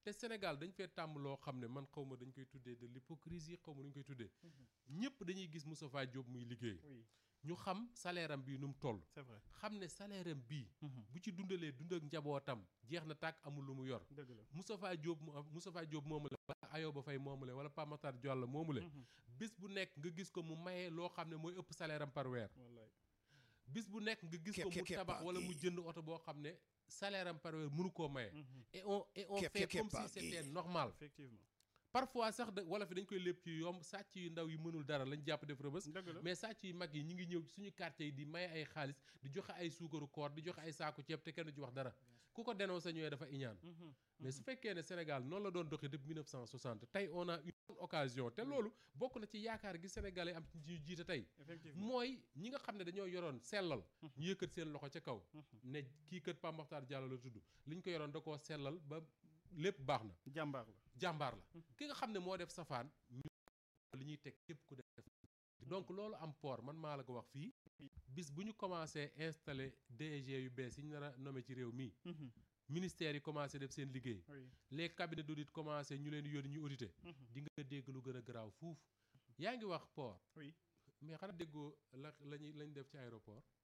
te Sénégal dañ fee tàmm loo xam ne man xaw ma dañ koy tuddee de l'hypocrisie xaw ma dañ koy tuddee ñëpp dañuy gis Moustapha Diop muy liggéey oui ñu xam salaire am bii nu mu toll c'est vrai xam ne salaire am bii bu ci dundalee dund ak njabootam jeex na tàkk amul lu mu yor dëgg la Moustapha Diop mu Moustapha Diop moomule wala Ayoba Faye moomule wala Pape Matar Diallo moomule bis bu nekk nga gis ko mu maye loo xam ne mooy ëpp salaire am par weer wallaay bis bu nekk nga gis ko Ke- mu ke- tabax keppaar wala gi. mu jënd oto boo xam ne salaire am par weer mënu koo maye et on et on Ke- fait ke- comme si keppaar c'était gi. normal effectivement parfois sax de wala fi dañ koy lépp ci yomb sàcc yu ndaw yi mënul dara lañ jàpp def rëbës Dëgg la. mais sàcc yu mag yi ñi ngi ñëw suñu quartier yi di maye ay xaalis di joxe ay suukaru koor di joxe ay saaku ceeb te kenn du ci wax dara ku ko dénoncé ñëwee dafa iñaan mais su fekkee ne Sénégal noonu la doon doxee depuis 1960 tey on a une bonne occasion te loolu bokk na ci yaakaar gi sénégalais am ci ñu jiite tey effectivement mooy ñi nga xam ne dañoo yoroon sellal ñu yëkkat seen loxo ca kaw ne kii kët Pape Makhtar Diallo la tudd li ñu ko yoroon da koo sellal ba lépp baax na jàmbaar la jàmbaar la ki nga xam ne moo def safaan ñu li ñuy teg képp ku def donc loolu am port man maa la ko wax fii bis bu ñu commencé installé DG yu bees yi ñu nar a nommé ci réew mii ministères yi commencé def seen liggéey oui les cabinets d'audit commencé ñu leen yónni ñu audité di nga dégg lu gën a garaaw fuuf yaa ngi wax port oui mais xanaa déggoo la lañuy lañ def ci aéroport